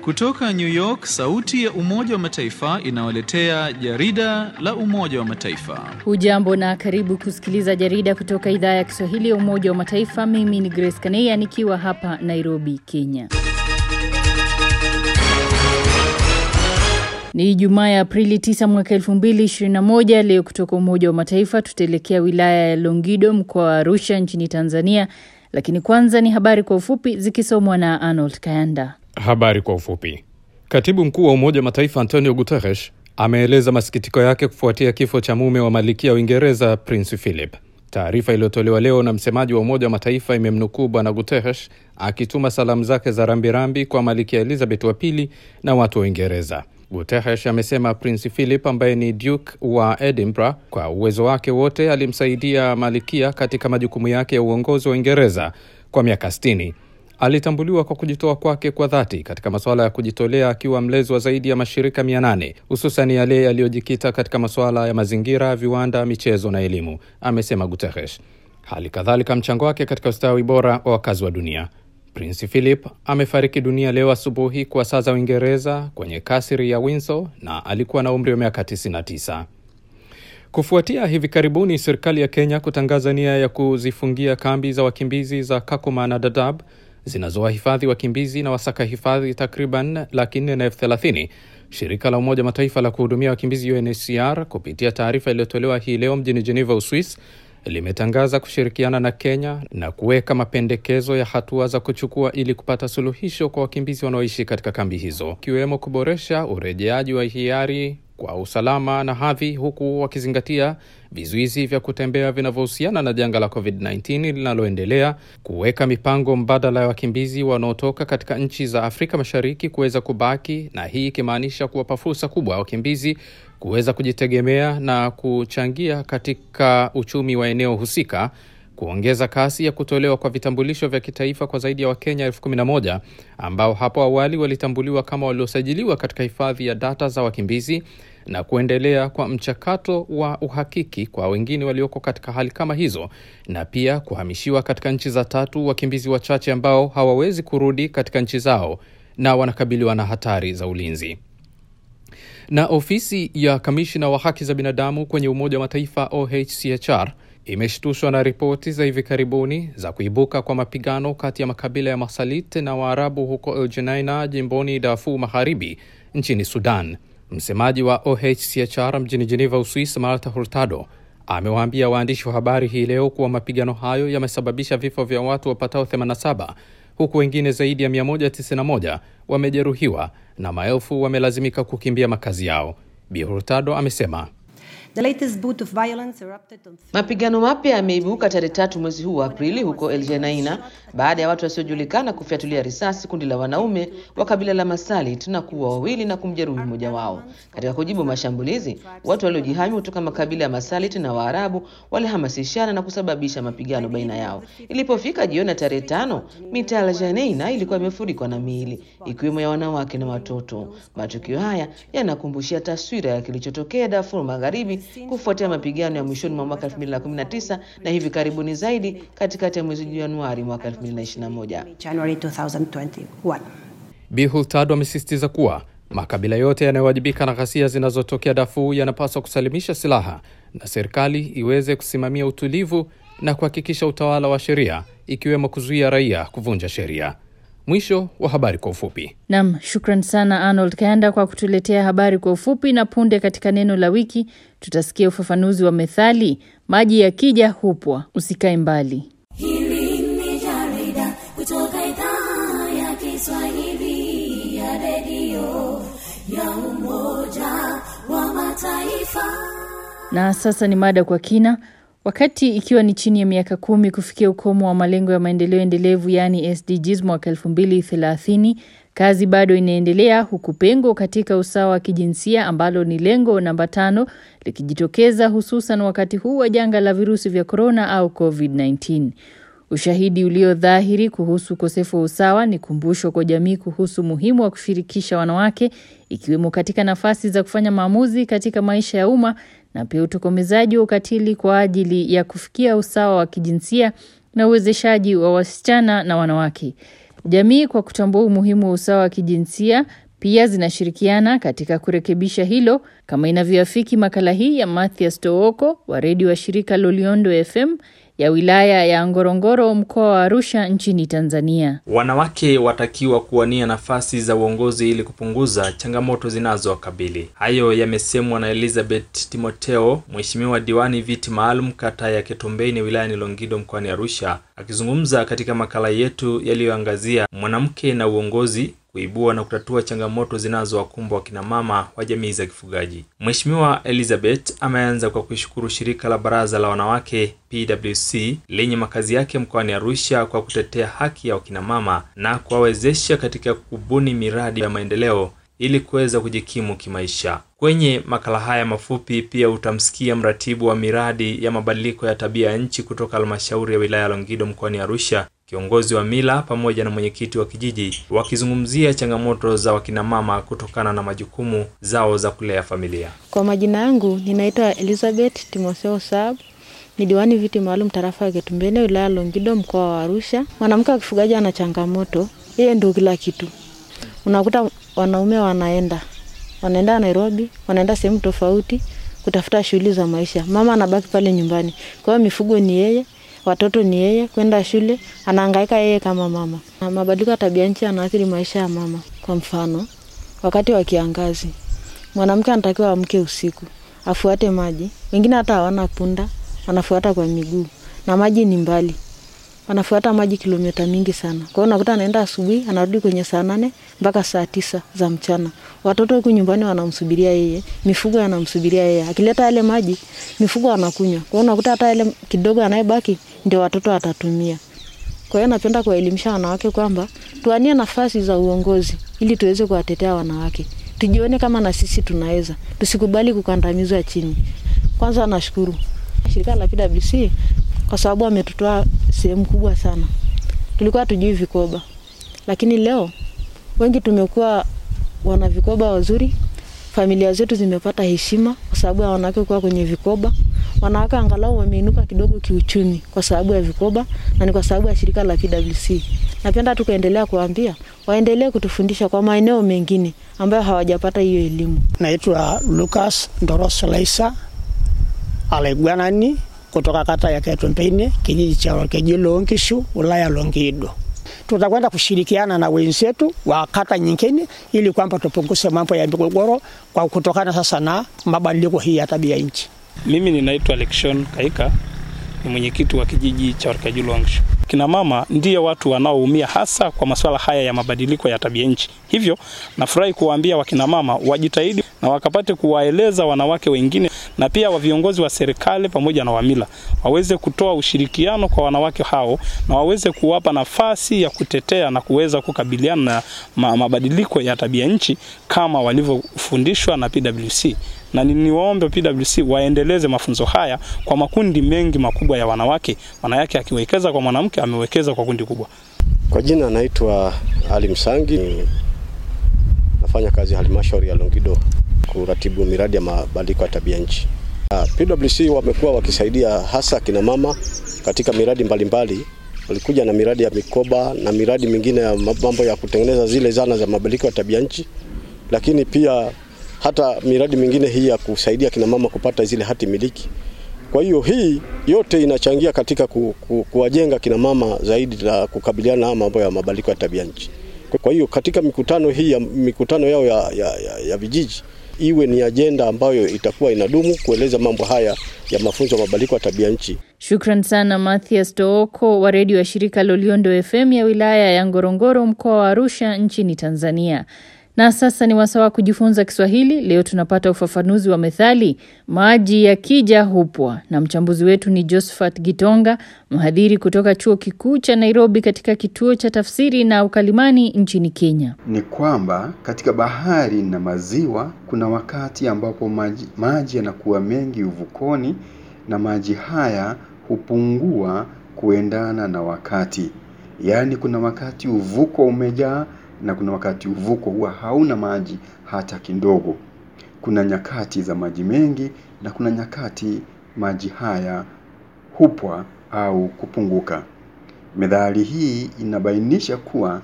Kutoka New York, sauti ya Umoja wa Mataifa inawaletea jarida la Umoja wa Mataifa. Hujambo na karibu kusikiliza jarida kutoka idhaa ya Kiswahili ya Umoja wa Mataifa. Mimi ni Grace Kaneya nikiwa hapa Nairobi, Kenya. Ni Ijumaa ya Aprili 9 mwaka 2021. Leo kutoka Umoja wa Mataifa tutaelekea wilaya ya Longido mkoa wa Arusha nchini Tanzania, lakini kwanza ni habari kwa ufupi zikisomwa na Arnold Kayanda. Habari kwa ufupi. Katibu mkuu wa Umoja wa Mataifa Antonio Guterres ameeleza masikitiko yake kufuatia kifo cha mume wa malkia wa Uingereza Prince Philip. Taarifa iliyotolewa leo na msemaji wa Umoja wa Mataifa imemnukuu Bwana Guterres akituma salamu zake za rambirambi kwa malkia Elizabeth wa pili na watu wa Uingereza. Guterres amesema Prince Philip ambaye ni Duke wa Edinburgh, kwa uwezo wake wote alimsaidia malkia katika majukumu yake ya uongozi wa Uingereza kwa miaka 60. Alitambuliwa kwa kujitoa kwake kwa dhati katika masuala ya kujitolea akiwa mlezi wa zaidi ya mashirika mia nane hususan yale yaliyojikita katika masuala ya mazingira, viwanda, michezo na elimu, amesema Guterres. Hali kadhalika mchango wake katika ustawi bora wa wakazi wa dunia. Prince Philip amefariki dunia leo asubuhi kwa saa za Uingereza kwenye kasri ya Windsor na alikuwa na umri wa miaka 99. Kufuatia hivi karibuni serikali ya Kenya kutangaza nia ya kuzifungia kambi za wakimbizi za Kakuma na Dadaab zinazowahifadhi wakimbizi na wasaka hifadhi takriban laki nne na elfu thelathini. Shirika la Umoja Mataifa la kuhudumia wakimbizi UNHCR kupitia taarifa iliyotolewa hii leo mjini Geneva, Uswis, limetangaza kushirikiana na Kenya na kuweka mapendekezo ya hatua za kuchukua ili kupata suluhisho kwa wakimbizi wanaoishi katika kambi hizo, ikiwemo kuboresha urejeaji wa hiari kwa usalama na hadhi, huku wakizingatia vizuizi vya kutembea vinavyohusiana na janga la COVID-19 linaloendelea, kuweka mipango mbadala ya wakimbizi wanaotoka katika nchi za Afrika Mashariki kuweza kubaki, na hii ikimaanisha kuwapa fursa kubwa wakimbizi kuweza kujitegemea na kuchangia katika uchumi wa eneo husika, kuongeza kasi ya kutolewa kwa vitambulisho vya kitaifa kwa zaidi ya Wakenya elfu kumi na moja ambao hapo awali walitambuliwa kama waliosajiliwa katika hifadhi ya data za wakimbizi na kuendelea kwa mchakato wa uhakiki kwa wengine walioko katika hali kama hizo, na pia kuhamishiwa katika nchi za tatu wakimbizi wachache ambao hawawezi kurudi katika nchi zao na wanakabiliwa na hatari za ulinzi. Na ofisi ya kamishna wa haki za binadamu kwenye Umoja wa Mataifa OHCHR imeshtushwa na ripoti za hivi karibuni za kuibuka kwa mapigano kati ya makabila ya Masalit na Waarabu huko El Geneina jimboni Darfur Magharibi nchini Sudan. Msemaji wa OHCHR mjini Geneva, Uswis, Marta Hurtado amewaambia waandishi wa habari hii leo kuwa mapigano hayo yamesababisha vifo vya watu wapatao 87 huku wengine zaidi ya 191 wamejeruhiwa na maelfu wamelazimika kukimbia makazi yao. Bi Hurtado amesema Mapigano mapya yameibuka tarehe tatu mwezi huu wa Aprili huko El Geneina baada ya watu wasiojulikana kufyatulia risasi kundi la wanaume wa kabila la Masalit na kuua wawili na kumjeruhi mmoja wao. Katika kujibu mashambulizi, watu waliojihami kutoka makabila ya Masalit na Waarabu walihamasishana na kusababisha mapigano baina yao. Ilipofika jioni ya tarehe tano, mitaa ya El Geneina ilikuwa imefurikwa na miili ikiwemo ya wanawake na watoto. Matukio haya yanakumbushia taswira ya kilichotokea Darfur Magharibi kufuatia mapigano ya mwishoni mwa mwaka 2019 na hivi karibuni zaidi katikati ya mwezi Januari mwaka 2021. Bi Hurtado amesisitiza kuwa makabila yote yanayowajibika na ghasia zinazotokea Darfur yanapaswa kusalimisha silaha na serikali iweze kusimamia utulivu na kuhakikisha utawala wa sheria ikiwemo kuzuia raia kuvunja sheria. Mwisho wa habari kwa ufupi. Nam, shukran sana Arnold Kayanda kwa kutuletea habari kwa ufupi. Na punde katika neno la wiki tutasikia ufafanuzi wa methali maji yakija hupwa. Usikae mbali. Hili ni jarida kutoka idhaa ya Kiswahili ya redio ya Umoja wa Mataifa. Na sasa ni mada kwa kina. Wakati ikiwa ni chini ya miaka kumi kufikia ukomo wa malengo ya maendeleo endelevu yaani SDGs mwaka 2030, kazi bado inaendelea huku pengo katika usawa wa kijinsia ambalo ni lengo namba tano likijitokeza hususan wakati huu wa janga la virusi vya korona au COVID-19. Ushahidi ulio dhahiri kuhusu ukosefu wa usawa ni kumbusho kwa jamii kuhusu muhimu wa kushirikisha wanawake ikiwemo katika nafasi za kufanya maamuzi katika maisha ya umma na pia utokomezaji wa ukatili kwa ajili ya kufikia usawa wa kijinsia na uwezeshaji wa wasichana na wanawake. Jamii kwa kutambua umuhimu wa usawa wa kijinsia pia zinashirikiana katika kurekebisha hilo kama inavyoafiki makala hii ya Mathias Tooko wa redio wa shirika Loliondo FM ya wilaya ya Ngorongoro mkoa wa Arusha nchini Tanzania. Wanawake watakiwa kuwania nafasi za uongozi ili kupunguza changamoto zinazowakabili. Hayo yamesemwa na Elizabeth Timoteo, mheshimiwa diwani viti maalum kata ya Ketombeni wilayani Longido mkoani Arusha, akizungumza katika makala yetu yaliyoangazia mwanamke na uongozi kuibua na kutatua changamoto zinazowakumba wakina mama wa jamii za kifugaji. Mheshimiwa Elizabeth ameanza kwa kuishukuru shirika la Baraza la Wanawake PWC lenye makazi yake mkoani Arusha kwa kutetea haki ya wakina mama na kuwawezesha katika kubuni miradi ya maendeleo ili kuweza kujikimu kimaisha. Kwenye makala haya mafupi pia utamsikia mratibu wa miradi ya mabadiliko ya tabia ya nchi kutoka halmashauri ya wilaya ya Longido mkoani Arusha, kiongozi wa mila pamoja na mwenyekiti wa kijiji wakizungumzia changamoto za wakinamama kutokana na majukumu zao za kulea familia. Kwa majina yangu ninaitwa Elizabeth Timotheo Sab, ni diwani viti maalum tarafa ya Ketumbene wilaya Longido mkoa wa Arusha. Mwanamke wa kifugaji ana changamoto, yeye ndio kila kitu. Unakuta wanaume wanaenda wanaenda Nairobi, wanaenda sehemu tofauti kutafuta shughuli za maisha, mama anabaki pale nyumbani. Kwa hiyo mifugo ni yeye, watoto ni yeye, kwenda shule anahangaika yeye kama mama. Na mabadiliko ya tabia nchi yanaathiri maisha ya mama. Kwa mfano, wakati wa kiangazi mwanamke anatakiwa amke usiku afuate maji. Wengine hata hawana punda, wanafuata kwa miguu na maji ni mbali, wanafuata maji kilomita mingi sana. Kwa hiyo unakuta anaenda asubuhi, anarudi kwenye saa nane mpaka saa tisa za mchana. Watoto huku nyumbani wanamsubiria yeye, mifugo yanamsubiria yeye. Akileta yale maji, mifugo wanakunywa. Kwa hiyo unakuta hata yale kidogo anayebaki ndio watoto watatumia. Kwa hiyo napenda kuwaelimisha wanawake kwamba tuanie nafasi za uongozi ili tuweze kuwatetea wanawake, tujione kama na sisi tunaweza, tusikubali kukandamizwa chini. Kwanza nashukuru shirika la PWC kwa sababu ametutoa sehemu kubwa sana. Tulikuwa tujui vikoba, lakini leo wengi tumekuwa wana vikoba wazuri. Familia zetu zimepata heshima kwa sababu ya wanawake kuwa kwenye vikoba. Wanawake angalau wameinuka kidogo kiuchumi kwa sababu ya vikoba na ni kwa sababu ya shirika la PWC. Napenda tu kuendelea kuambia waendelee kutufundisha kwa maeneo mengine ambayo hawajapata hiyo elimu. Naitwa Lucas Ndoros Laisa Alaigwanani kutoka kata ya Ketumbene, kijiji cha Olkeji Longishu, wilaya Longido. Tutakwenda kushirikiana na wenzetu wa kata nyingine ili kwamba tupunguze mambo ya migogoro kwa kutokana sasa na mabadiliko hii ya tabia nchi. Mimi ninaitwa Lekshon Kaika, ni mwenyekiti wa kijiji cha Olkeji Longishu. Kina mama ndiyo watu wanaoumia hasa kwa masuala haya ya mabadiliko ya tabia nchi. Hivyo nafurahi kuwaambia wakina mama wajitahidi na wakapate kuwaeleza wanawake wengine na pia wa viongozi wa serikali pamoja na wamila waweze kutoa ushirikiano kwa wanawake hao na waweze kuwapa nafasi ya kutetea na kuweza kukabiliana na ma mabadiliko ya tabia nchi kama walivyofundishwa na PWC na niwaombe PWC waendeleze mafunzo haya kwa makundi mengi makubwa ya wanawake. Wanawake akiwekeza kwa mwanamke amewekeza kwa kundi kubwa. Kwa jina naitwa Ali Msangi, nafanya kazi halmashauri ya Longido kuratibu miradi ya mabadiliko ya tabia nchi. PWC wamekuwa wakisaidia hasa kina mama katika miradi mbalimbali. Walikuja na miradi ya mikoba na miradi mingine ya mambo ya kutengeneza zile zana za mabadiliko ya tabia nchi, lakini pia hata miradi mingine hii ya kusaidia kina mama kupata zile hati miliki. Kwa hiyo hii yote inachangia katika ku, ku, kuwajenga kina mama zaidi na kukabiliana na mambo ya mabadiliko ya tabia nchi. Kwa hiyo katika mikutano hii ya mikutano yao ya, ya, ya, ya vijiji iwe ni ajenda ambayo itakuwa inadumu kueleza mambo haya ya mafunzo ya mabadiliko ya tabia nchi. Shukran sana Mathias Tooko wa redio ya shirika Loliondo FM ya wilaya ya Ngorongoro mkoa wa Arusha nchini Tanzania. Na sasa ni wasaa wa kujifunza Kiswahili. Leo tunapata ufafanuzi wa methali maji yakija hupwa, na mchambuzi wetu ni Josephat Gitonga, mhadhiri kutoka chuo kikuu cha Nairobi katika kituo cha tafsiri na ukalimani nchini Kenya. Ni kwamba katika bahari na maziwa kuna wakati ambapo maji, maji yanakuwa mengi uvukoni na maji haya hupungua kuendana na wakati, yaani kuna wakati uvuko umejaa na kuna wakati uvuko huwa hauna maji hata kidogo. Kuna nyakati za maji mengi na kuna nyakati maji haya hupwa au kupunguka. Methali hii inabainisha kuwa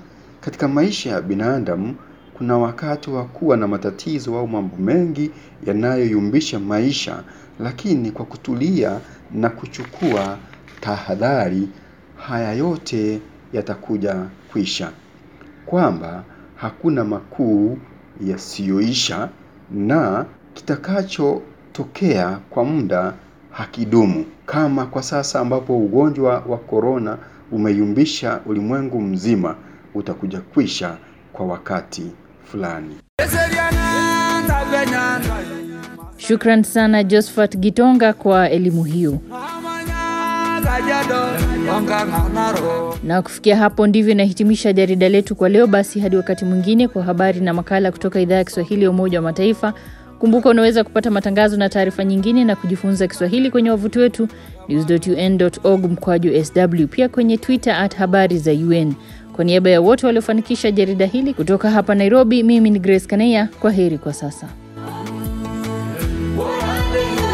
Katika maisha ya binadamu kuna wakati wa kuwa na matatizo au mambo mengi yanayoyumbisha maisha, lakini kwa kutulia na kuchukua tahadhari, haya yote yatakuja kwisha, kwamba hakuna makuu yasiyoisha na kitakachotokea kwa muda hakidumu, kama kwa sasa ambapo ugonjwa wa korona umeyumbisha ulimwengu mzima, utakuja kwisha kwa wakati fulani. Shukran sana Josephat Gitonga kwa elimu hiyo. Na kufikia hapo ndivyo inahitimisha jarida letu kwa leo. Basi hadi wakati mwingine kwa habari na makala kutoka idhaa ya Kiswahili ya Umoja wa Mataifa. Kumbuka unaweza kupata matangazo na taarifa nyingine na kujifunza Kiswahili kwenye wavuti wetu news.un.org mkwaju sw, pia kwenye Twitter at habari za UN. Kwa niaba ya wote waliofanikisha jarida hili kutoka hapa Nairobi, mimi ni Grace Kaneya. Kwa heri kwa sasa. Whoa,